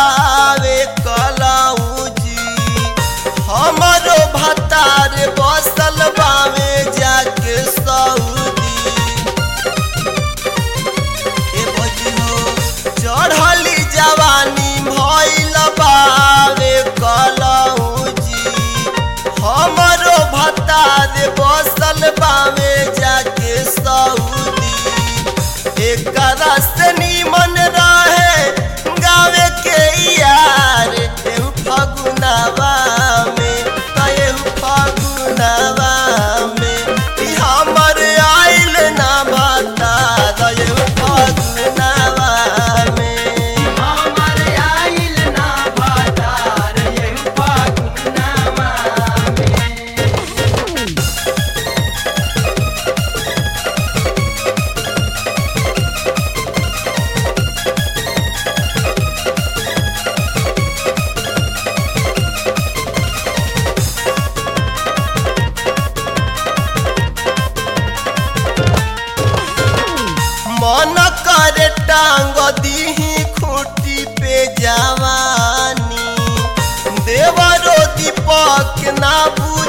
बावे कलौजी हमरो भतार बसल बावे जाके सऊदी ए भौजी हो चढ़ली जवानी भइल बावे कलौजी हमरो भतार बसल बावे जाके सऊदी एकरा से निमन रहे गावे के यार एहू फगुनावा में त एहू फगुनावा में ई हमर आइल ना बता द एहू फगुनावा में हमर आइल ना भातार एहू फागुनवा में मन करे टांग दीही खूटी पे जवानी देवरो दीपक ना बुझ